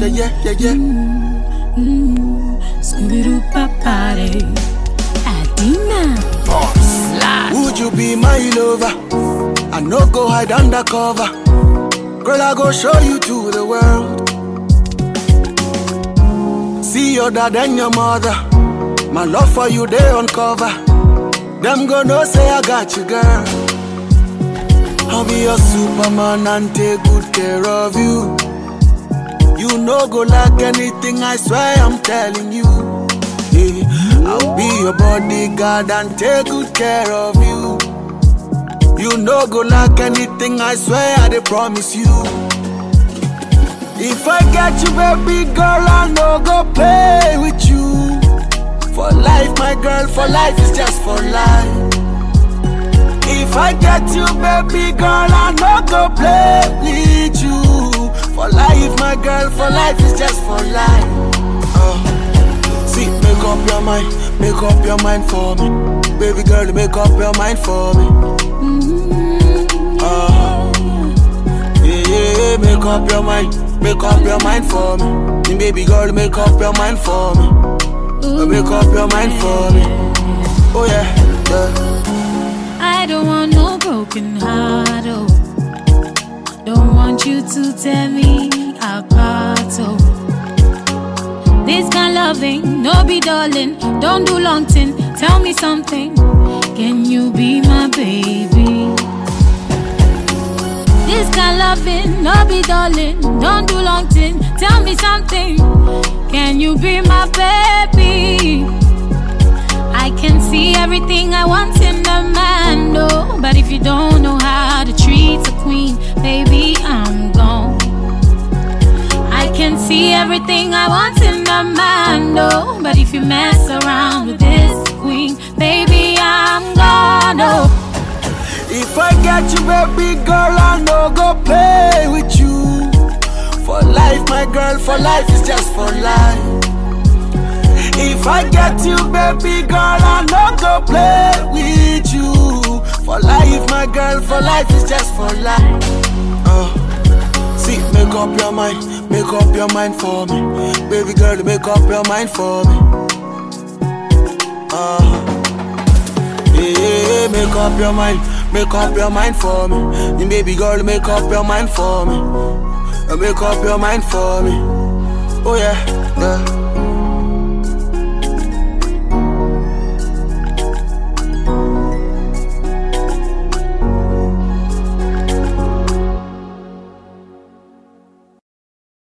yeah, yeah, yeah. Subiru papare. Adina. Would you be my lover? I no go hide undercover. Girl, I go show you to the world. See your dad and your mother. My love for you, they uncover. Them go know say I got you, girl. I'll be your superman and take good care of you. You no go like anything, I swear I'm telling you. Yeah. I'll be your bodyguard and take good care of you. You no go like anything, I swear I dey promise you. If I get you, baby girl, I no go play with you. For life, my girl, for life is just for life. If I get you, baby girl, I no go play with you. For life, my girl, for life is just for life. Uh, see, make up your mind, make up your mind for me. Baby girl, make up your mind for me. Uh, yeah, yeah, yeah, make up your mind, make up your mind for me. And baby girl, make up your mind for me. Uh, Make up your mind for me. Oh yeah, yeah. I don't want no broken heart, oh. Don't want you to tear me apart, oh. This kind loving, no be darling. Don't do long thing. Tell me something. Can you be my baby? This kind loving, no be darling. Don't do long thing. Tell me something. Can you be my baby? I can see everything I want in a man, no. But if you don't know how to treat a queen, baby, I'm gone. I can see everything I want in a man, no. But if you mess around with this queen, baby, I'm gone, no. If I get you, baby girl, I no go play with you. For life, my girl, for life is just for life. If I get you, baby girl, I no go play with you. For life, my girl, for life is just for life. Uh, see, make up your mind, make up your mind for me. Baby girl, make up your mind for me. Uh, yeah, yeah, yeah, make up your mind, make up your mind for me. And baby girl, make up your mind for me. Uh, Make up your mind for me. Oh yeah, yeah.